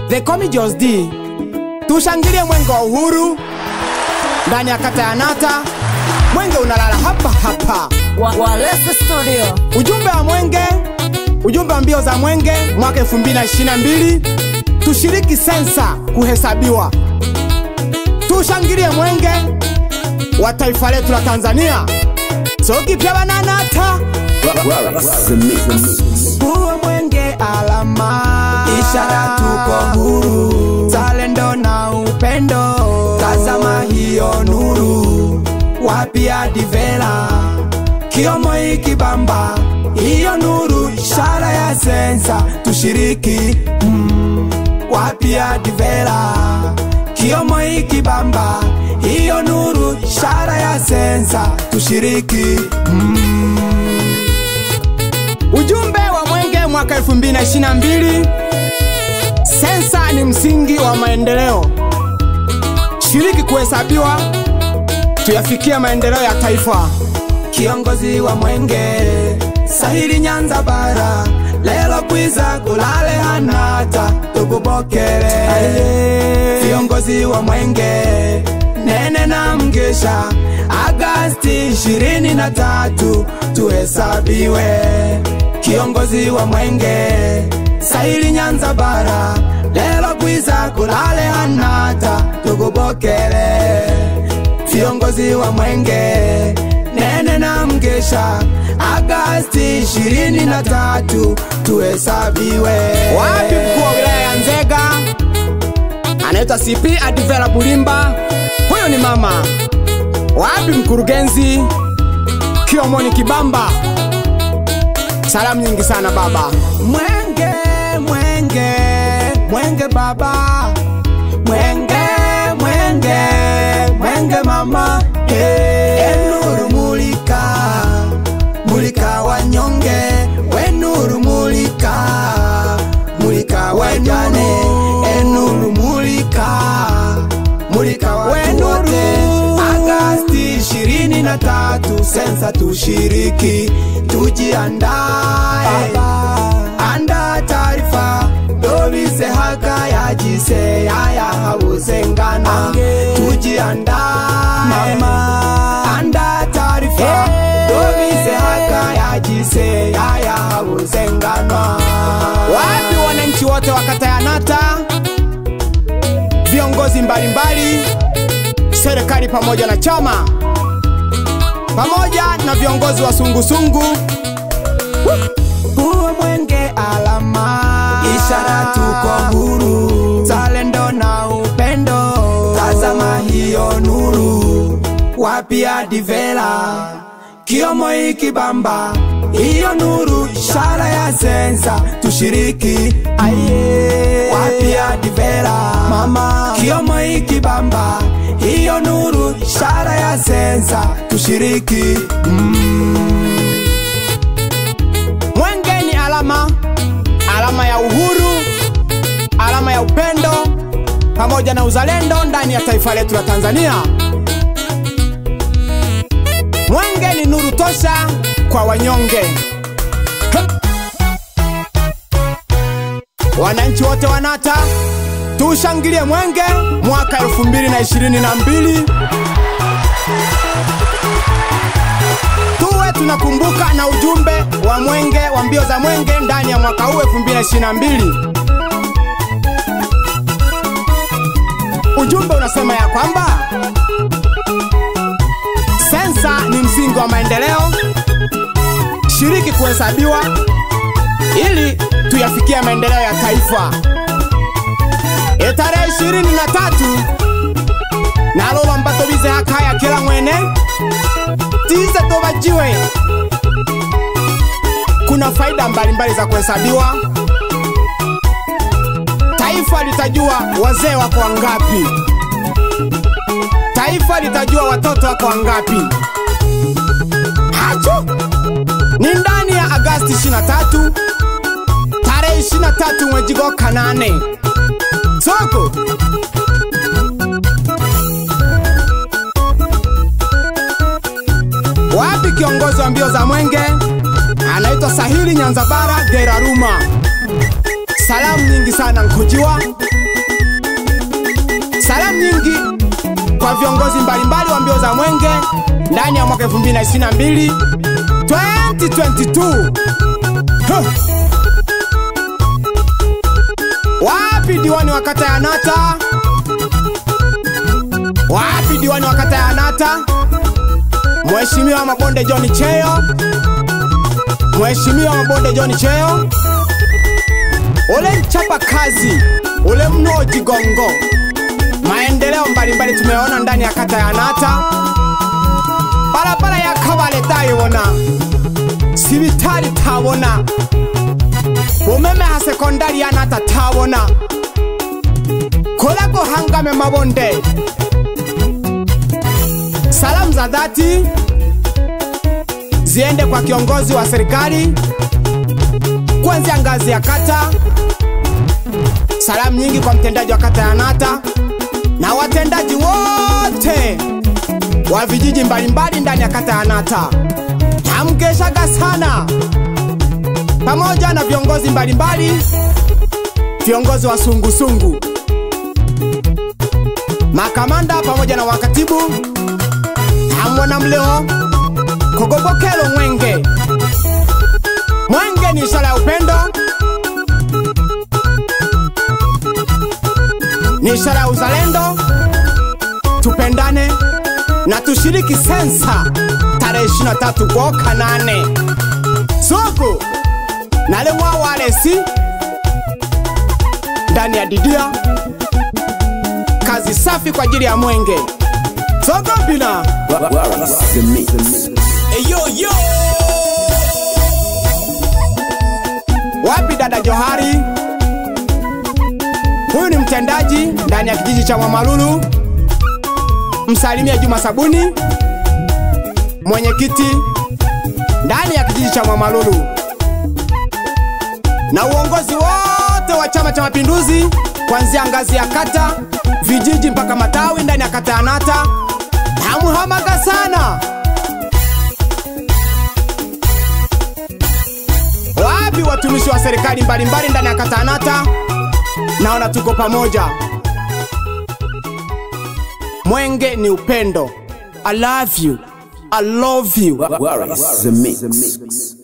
The Comi Jos D. Tushangilie mwenge wa uhuru ndani ya kata ya Nata. Mwenge unalala hapa hapa. Wa- Walese Studio. Ujumbe wa mwenge, ujumbe wa mbio za mwenge mwaka 2022, tushiriki sensa kuhesabiwa, tushangilie mwenge wa taifa letu la Tanzania. Sokipya bananata huo mwenge alama, ishara tuko huru, zalendo na upendo, tazama hiyo nuru, wapi adivela kiomo ikibamba, hiyo nuru, ishara ya sensa, tushiriki mm, wapi adivela kiomo ikibamba, hiyo nuru, ishara ya sensa, tushiriki Ujumbe wa mwenge mwaka 2022 sensa ni msingi wa maendeleo. Shiriki kuhesabiwa, tuyafikie maendeleo ya taifa. Kiongozi wa mwenge sahili Nyanza bara, lelo kwiza kulale hanata tukupokele. Viongozi wa mwenge nene na mgesha Agasti ishirini na tatu tuhesabiwe. Kiongozi wa mwenge sahili Nyanza bara, lelo kwiza kulale hanata tukupokele. Viongozi wa mwenge nene na mgesha Agasti ishirini na tatu tuhesabiwe. Wapi mkuu wa wilaya ya Nzega anaitwa CP Adivera Bulimba, huyo ni mama. Wapi mkurugenzi Kiomoni Kibamba, salamu nyingi sana baba. Mwenge, mwenge, mwenge baba, mwenge, mwenge, mwenge mama, hey. Enuru mulika, mulika wanyonge, wenuru mulika, mulika wajane, enuru mulika, mulika watu wote. Agasti ishirini na tatu sensa tushiriki, tujiandae, anda taarifa dobize haka yajise yaya habuzengana, tujiandae, anda taarifa dobize haka yajise yaya habuzengana. Wapi wananchi wote wa kata ya Nata, viongozi mbalimbali serikali pamoja na chama pamoja na viongozi wa sungusungu huo mwenge alama, ishara tuko huru, zalendo na upendo, tazama hiyo nuru, wapi adivela kiomo ikibamba, hiyo nuru, ishara ya sensa, tushiriki aye, wapi adivela mama, kiomo ikibamba, hiyo nuru, ishara ya sensa, tushiriki Mwenge ni alama, alama ya uhuru, alama ya upendo pamoja na uzalendo ndani ya taifa letu la Tanzania. Mwenge ni nuru tosha kwa wanyonge. Hup! Wananchi wote wa Nata tushangilie mwenge mwaka 2022 tuwe tunakumbuka na ujumbe wa mwenge wa mbio za mwenge ndani ya mwaka huu 2022. Ujumbe unasema ya kwamba sensa ni msingi wa maendeleo, shiriki kuhesabiwa ili tuyafikie maendeleo ya taifa. E tarehe ishirini na tatu nalolo mbato bize hakaya kila mwene tize tobajiwe. Kuna faida mbalimbali za kuhesabiwa. Taifa litajua wazee wako wangapi, taifa litajua watoto wako wangapi. Hacho ni ndani ya Agasti 23 tarehe 23 mwezi wa kanane soko wapi kiongozi wa mbio za mwenge anaitwa Sahili Nyanzabara Geraruma. Salamu nyingi sana nkujiwa Salamu nyingi kwa viongozi mbalimbali wa mbio za mwenge ndani ya mwaka 2022 2022. Huh. Wapi diwani wa kata ya Nata? Wapi diwani wa kata ya Nata? Mheshimiwa Mabonde John Cheyo, Mheshimiwa Mabonde John Cheyo, ule mchapa kazi, ule mnoji gongo. Maendeleo mbalimbali tumeona ndani ya kata ya Nata, barabara ya Kabale tayibona, sibitari tabona, umeme ha sekondari ya Nata tabona, kolako hangame Mabonde. Salamu za dhati ziende kwa kiongozi wa serikali kuanzia ngazi ya kata. Salamu nyingi kwa mtendaji wa kata ya Nata na watendaji wote wa vijiji mbalimbali ndani ya kata ya Nata. Namgeshaga sana pamoja na viongozi mbalimbali, viongozi wa sungusungu, makamanda pamoja na wakatibu hamwona mleo kogobokelo mwenge mwenge ni ishara ya upendo ni ishara ya uzalendo tupendane na tushiriki sensa tarehe 23 goka nane soko nale mwawalesi ndani ya didia kazi safi kwa ajili ya mwenge sogopina Hey, yo, yo. Wapi dada Johari? Huyu ni mtendaji ndani ya kijiji cha Mwamalulu. Msalimia Juma Sabuni, mwenyekiti ndani ya kijiji cha Mwamalulu, na uongozi wote wa Chama cha Mapinduzi kuanzia ngazi ya kata, vijiji mpaka matawi ndani ya kata ya Nata. Namuhamaga sana. Wapi watumishi wa serikali mbalimbali ndani ya kata ya Nata? Naona tuko pamoja. Mwenge ni upendo. I love you. I love you. Where is the mix?